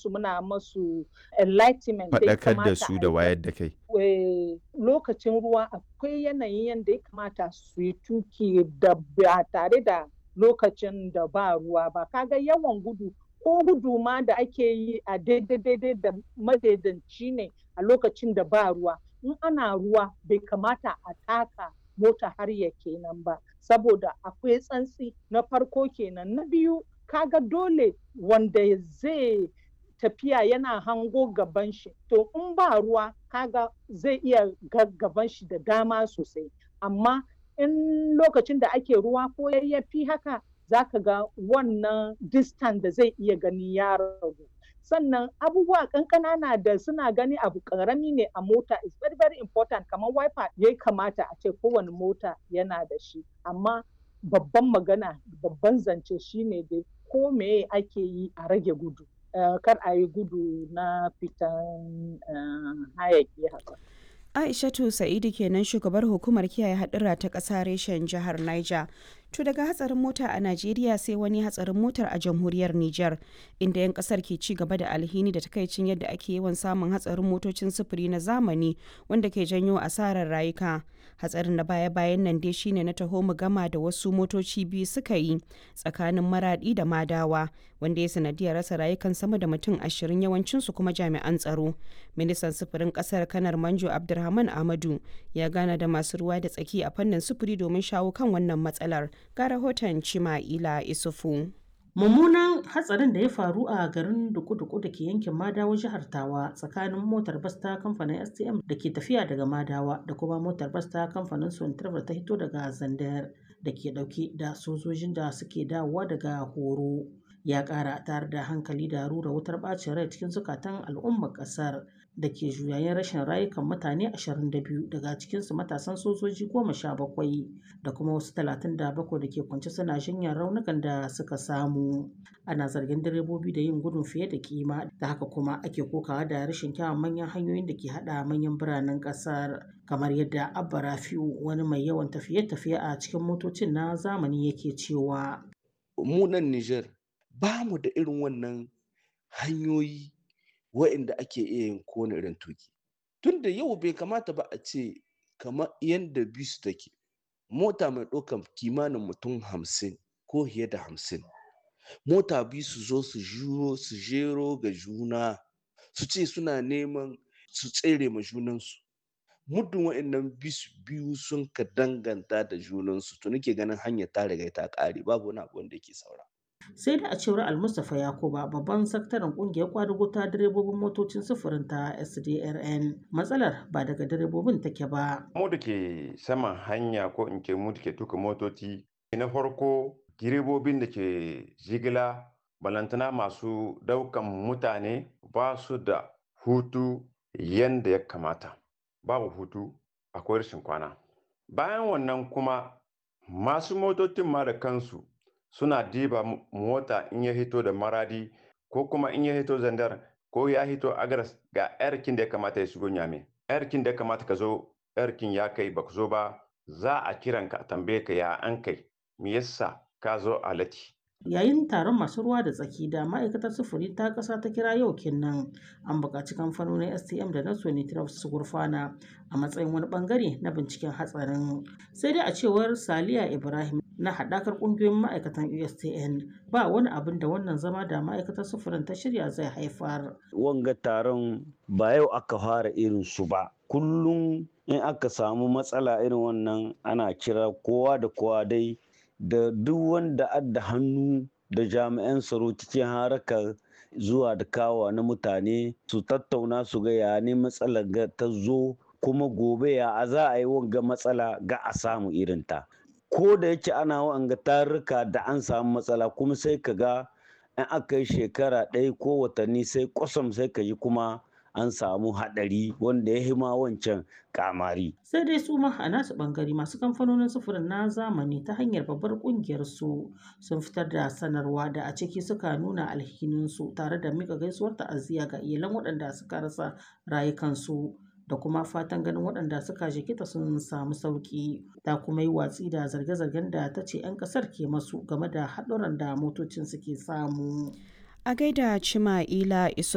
musu muna musu enlightenment da ya faɗakar da kamata su a da yi. wayar da kai Eh, lokacin ruwa akwai yanayin yadda ya kamata su yi tuki da ba tare da lokacin da ba ruwa ba kaga yawan gudu ko gudu ma da ake yi a daidai daidai da madaidanci ne a lokacin da ba ruwa in ana ruwa bai kamata a taka mota har ya kenan ba saboda akwai tsantsi na farko kenan na biyu kaga dole wanda zai tafiya yana hango gaban shi to in ba ruwa kaga zai iya ga gaban shi da dama sosai amma in lokacin da ake ruwa ko yayyafi haka zaka ga wannan distance da zai iya gani ya ragu sannan abubuwa kankana da suna gani abu karami ne a mota is very very important kamar wiper ya kamata a ce kowane mota yana da shi amma babban magana babban zance shine dai ko meye ake yi a rage gudu uh, kar a yi gudu na fitan uh, hayaki haka Aishatu Sa'idu kenan shugabar hukumar kiyaye hadura ta ƙasa reshen jihar Niger. To daga hatsarin mota a Najeriya sai wani hatsarin motar a jamhuriyar Nijar inda 'yan kasar ke ci gaba da alhini da takaicin yadda ake yawan samun hatsarin motocin sufuri na zamani wanda ke janyo asarar rayuka. Hatsarin na baya-bayan nan dai shine na taho mu gama da wasu motoci biyu suka yi tsakanin maradi da madawa wanda ya sanadiyar rasa rayukan sama da mutum ashirin yawancinsu kuma jami'an tsaro. Ministan sufurin kasar kanar Manjo Abdulrahman Ahmadu ya gana da masu ruwa da tsaki a fannin sufuri domin shawo kan wannan matsalar. ga rahoton Cima'ila Isufu. Mummunan hatsarin da ya faru a garin Duku-Duku da ke yankin Madawa jihar Tawa tsakanin motar bas ta kamfanin STM da ke tafiya daga Madawa da kuma motar bas ta kamfanin Sontravel ta hito daga Zandar da ke dauke da sojojin da suke dawowa daga horo. Ya ƙara tare da hankali da rura wutar ɓacin rai cikin zukatan al'ummar ƙasar da ke juyayen rashin rayukan mutane 22 daga cikinsu matasan sojoji 17 da kuma wasu 37 da ke kwance suna jinyar raunukan da suka samu. Ana zargin direbobi da yin gudun fiye da kima da haka kuma ake kokawa da rashin kyawun manyan hanyoyin da ke haɗa manyan biranen ƙasar kamar yadda Abba Rafi'u wani mai yawan tafiye-tafiye a cikin motocin na zamani yake cewa. Mu nan Nijar ba mu da irin wannan hanyoyi wa'inda ake iya yin kowane irin tuki tunda yau bai kamata ba a ce kamar yadda bisu take mota mai ɗaukar kimanin mutum hamsin ko fiye da hamsin mota biyu su zo su juro su jero ga juna su ce suna neman su tsere ma junansu muddin wa'annan bisu biyu sun ka danganta da junansu to nake ganin hanyar ta riga ta ƙare babu wani abu wanda yake saura sai da a cewar almustapha yakuba babban sakataren kungiyar kwadugo ta direbobin motocin sufurin ta sdrn matsalar ba daga direbobin take ba mu da ke saman hanya ko in ke mu da ke tuka motoci na farko direbobin da ke jigila balantana masu daukan mutane ba su da hutu yanda ya kamata babu hutu akwai rashin kwana bayan wannan kuma masu motocin ma da kansu suna diba mota in ya hito da maradi ko kuma in ya hito zandar ko ya hito agaras ga yarkin da ya kamata ya shigo nyame yarkin da ya kamata ka zo yarkin ya kai ba zo ba za a kiran ka tambaye ka ya an kai me yasa ka zo a lati yayin taron masu ruwa da tsaki da ma'aikatar sufuri ta ƙasa ta kira yau kenan an buƙaci kamfanonin stm da na sonitraf su gurfana a matsayin wani bangare na binciken hatsarin sai dai a cewar saliya ibrahim na haɗakar ƙungiyoyin ma'aikatan ustn ba wani abin da wannan zama da ma'aikatar sufurin ta shirya zai haifar wanga taron ba yau aka fara irin su ba kullum in aka samu matsala irin wannan ana kira kowa da kowa dai da duk wanda adda hannu da jami'an tsaro cikin harakar zuwa da kawa na mutane su tattauna su ga ya ne matsalar ta zo kuma gobe ya a za a yi wanga matsala ga a samu irinta ko da yake ana wanga tarurruka da an samu matsala kuma sai ka ga in aka yi shekara ɗaya ko watanni sai kwasam sai ka yi kuma an samu haɗari wanda ya hima wancan kamari. Sai dai su ma a nasu ɓangare masu kamfanonin sufurin na zamani ta hanyar babbar ƙungiyar su sun fitar da sanarwa da a ciki suka nuna alhininsu tare da mika gaisuwar ta'aziyya ga iyalan waɗanda suka rasa rayukansu. da kuma fatan ganin waɗanda suka jikita sun samu sauƙi ta kuma yi watsi da zarge-zargen da ta ce 'yan ƙasar ke masu game da haɗuran da motocin suke samu. A gaida Cima'ila Isu